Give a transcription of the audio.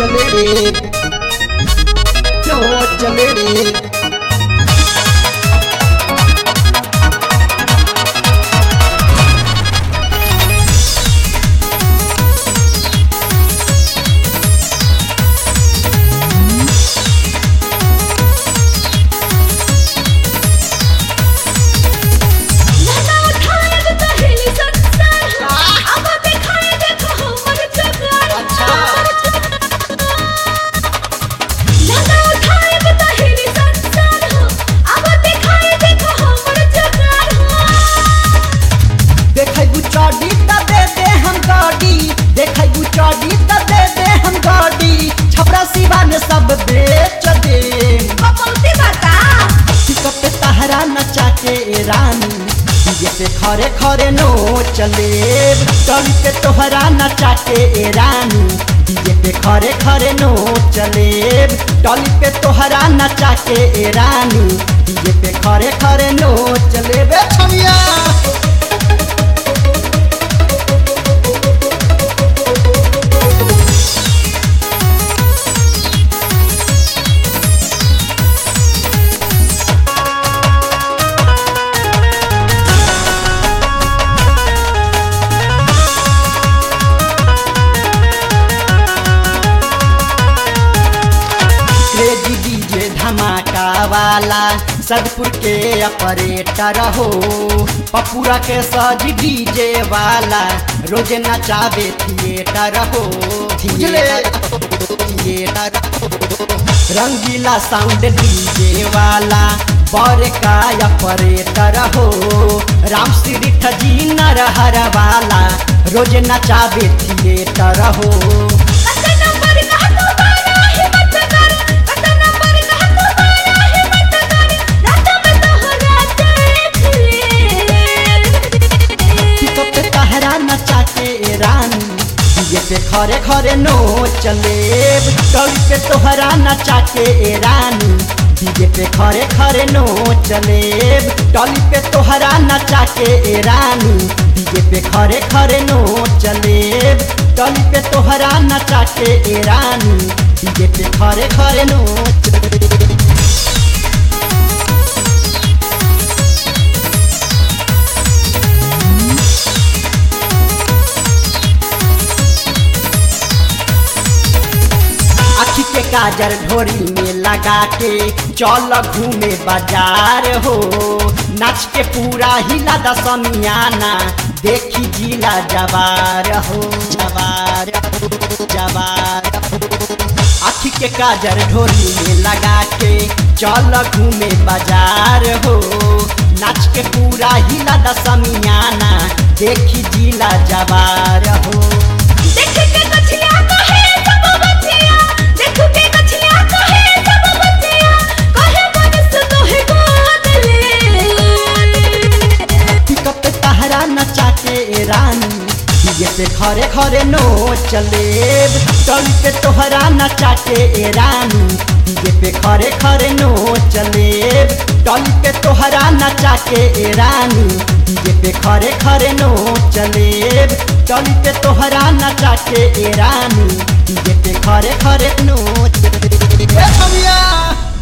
चले रे नोच चले रे लहंगा उठाए तो कहेली संसार हो अब दिखाए देखो हमर चकार लहंगा उठाए तो कहेली संसार हो अब दिखाए देखो हमर चकार हो देखै गुचाडी त दे दे हम गाड़ी देखै गुचाडी त दे दे हम गाड़ी छपरा सिवा में सब बेच दे कपलती बता पिकअप पे तहरा नचा के रानी डीजे पे खरे खरे नो चले टली पे तोहरा नचा के रानी डीजे पे खरे खरे नो चले टली पे तोहरा नचा के रानी डीजे पे खरे खरे नो चले बे छमिया क्रेजी डीजे धमाका वाला सदपुर के ऑपरेटर हो पपुरा के सज डीजे वाला रोज नचावे थिएटर हो थिएटर थिएटर हो। रंगीला साउंड डीजे वाला बर का ऑपरेटर हो राम श्री ठजी नरहर वाला रोज नचावे थिएटर हो कत नंबर कह तू बारा हिम्मत कर कत नंबर कह तू बारा हिम्मत कर रात में तोहरा देख ले पिकअप पे तहरा नचा के रानी डीजे पे खरे खरे नो चले टली पे तोहरा नचा के रानी डीजे पे खरे खरे नो चले टली पे तोहरा नचा के रानी डीजे पे खरे खरे नो चले टली पे तोहरा नचा के रानी डीजे पे खरे खरे नो चले आखी के काजर ढोरी में लगा के चल घूमे बाजार हो नाच के पूरा हिला दसमियाना देखी जिला जवार हो जवार हो जवार हो आखी के काजर ढोरी में लगा के चल घूमे बाजार हो नाच के पूरा हिला दसमियाना देखी जिला जवार हो देख के कछिया कहे सब बच्चिया देख के कछिया कहे सब बच्चिया कहे मनस तोहे गोद ले पिकअप पे तहरा नचा के रानी डीजे पे खरे खरे नो चले टली पे तोहरा नचा के रानी डीजे पे खरे खरे नो चले टली पे तोहरा नचा के रानी डीजे पे खरे खरे नो चले टली पे तोहरा नचा के रानी डीजे पे खरे खरे नो चले ए छमिया